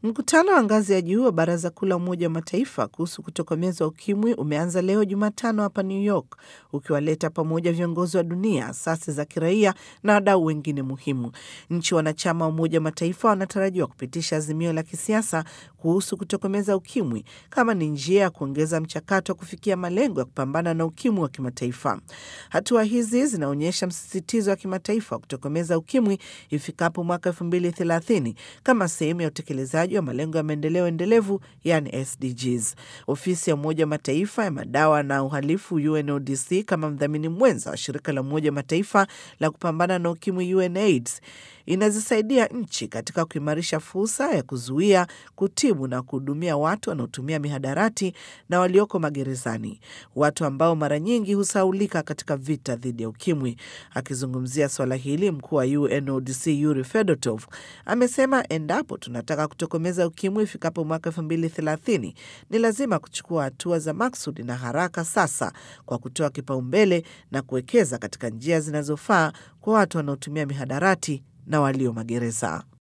Mkutano wa ngazi ya juu wa Baraza Kuu la Umoja wa Mataifa kuhusu kutokomeza ukimwi umeanza leo Jumatano hapa New York, ukiwaleta pamoja viongozi wa dunia, asasi za kiraia na wadau wengine muhimu. Nchi wanachama wa Umoja wa Mataifa wanatarajiwa kupitisha azimio la kisiasa kuhusu kutokomeza ukimwi kama ni njia ya kuongeza mchakato wa kufikia malengo ya kupambana na ukimwi wa kimataifa. Hatua hizi zinaonyesha msisitizo wa kimataifa wa kutokomeza ukimwi ifikapo mwaka elfu mbili thelathini kama sehemu ya utekelezaji wa malengo ya maendeleo endelevu yani SDGs. Ofisi ya Umoja wa Mataifa ya madawa na uhalifu UNODC kama mdhamini mwenza wa shirika la Umoja wa Mataifa la kupambana na ukimwi UNAIDS inazisaidia nchi katika kuimarisha fursa ya kuzuia, kutibu na kuhudumia watu wanaotumia mihadarati na walioko magerezani, watu ambao mara nyingi husaulika katika vita dhidi ya ukimwi. Akizungumzia swala hili, mkuu wa UNODC Yuri Fedotov amesema endapo tunataka kutokomeza ukimwi ifikapo mwaka elfu mbili thelathini ni lazima kuchukua hatua za maksudi na haraka sasa, kwa kutoa kipaumbele na kuwekeza katika njia zinazofaa kwa watu wanaotumia mihadarati na walio magereza.